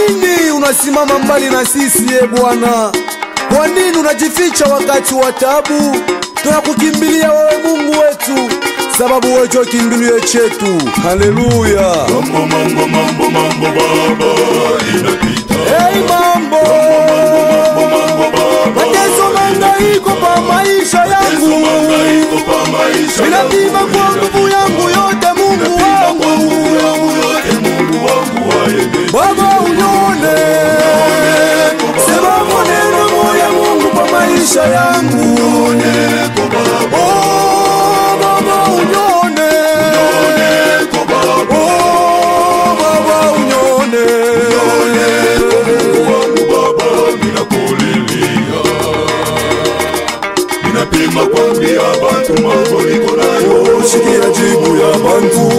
nini unasimama mbali na sisi e Bwana? Kwa nini unajificha wakati wa tabu? Tunakukimbilia wewe Mungu wetu, sababu wewe ndio kimbilio chetu. Haleluya! Mambo mambo mambo mambo baba inapita. Hey, mambo mateso mangaiko pa maisha yangu, Mahangaiko pa maisha ninapima kwa nguvu yangu yote, Mungu wangu yote Mungu wangu waende. Baba unyone, sema maneno moya Mungu kwa maisha yangu. Oh, Baba unyone, oh, Baba unyone. Mungu wangu baba ninakulilia. Ninapima kwambia bantu mambo niko nayo. Sikia jibu ya bantu,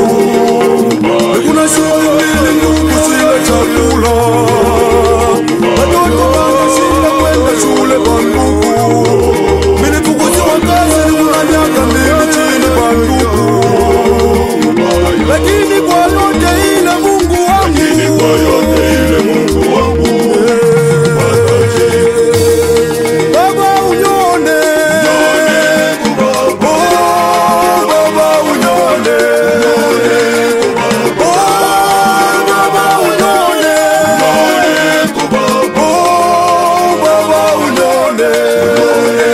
kuna siku mbili Mungu sina chakula, watoto wanashinda kwenda shule bandugu, nilifukuziwa kazi kuna miaka mbili chini bandugu, lakini kwa yote ile Mungu wangu Kwa yote ile Mungu wangu Baba unyone, oh Baba unyone, oh Baba unyone, oh Baba unyone.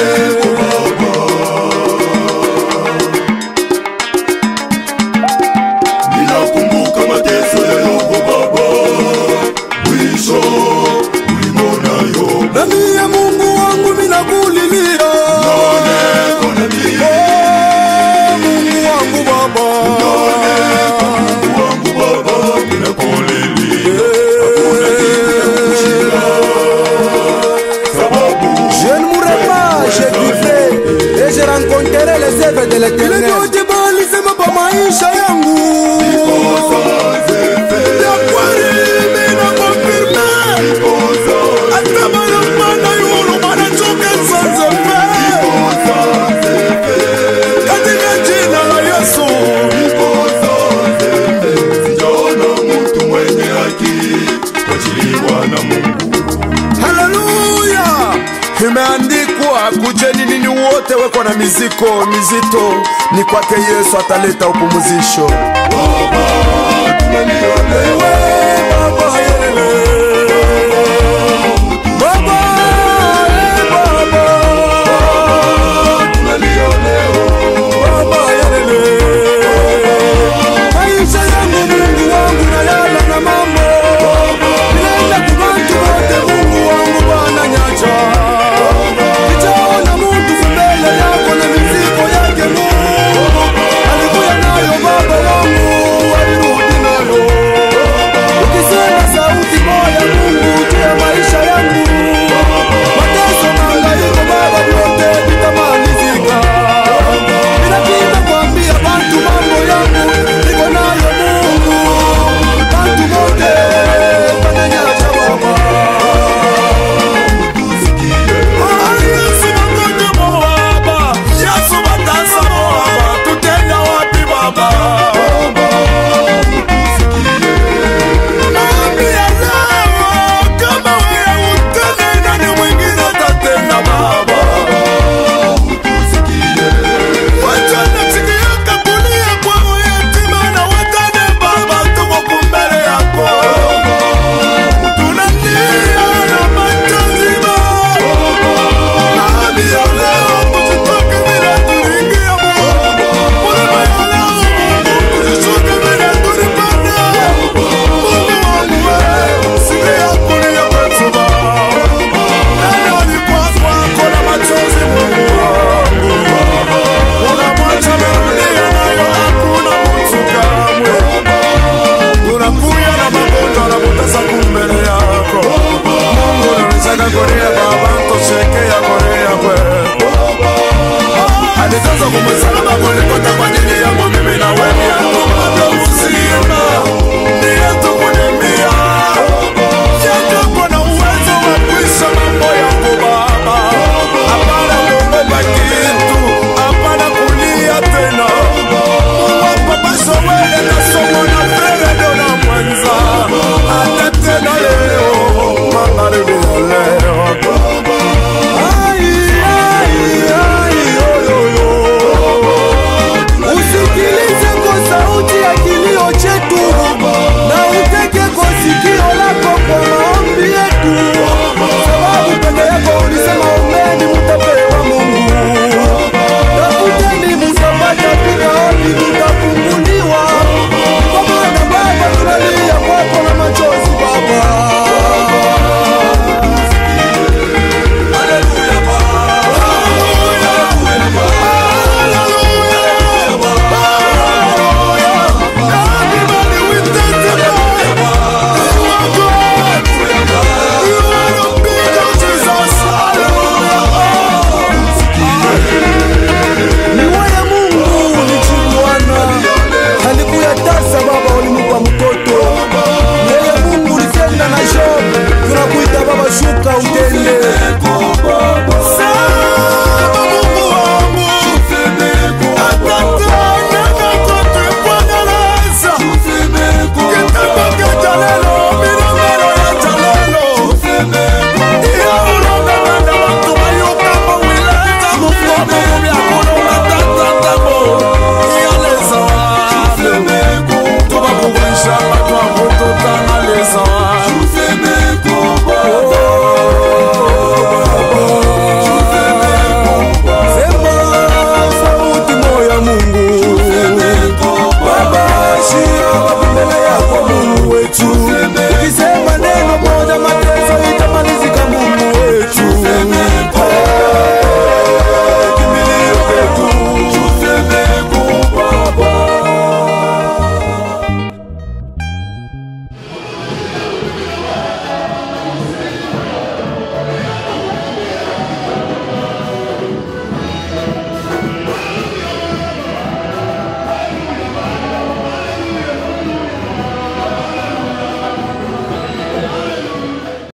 ninakumbuka mateso ya Yobu baba, mwisho ulimonayo. Na mie Mungu wangu minakulilia, Kona mie oh Mungu wangu Baba, Mungu wangu baba ninakulilia. Sababu Je ne mourrai pas, j'ai vivrai et je rencontrerai les œuvres de l'éternel. Ile sema pa maisha yangu ya kweli mimi nakonfirme hata bana bana yulu bana choke sanze fe katika jina la Yesu sijaona mtu mwenye haki kuachiliwa na Mungu. Haleluya! Imeandikwa, kujeni nini wote weko na miziko mizito, ni kwake Yesu ataleta upumuzisho. Baba, tumeliolewa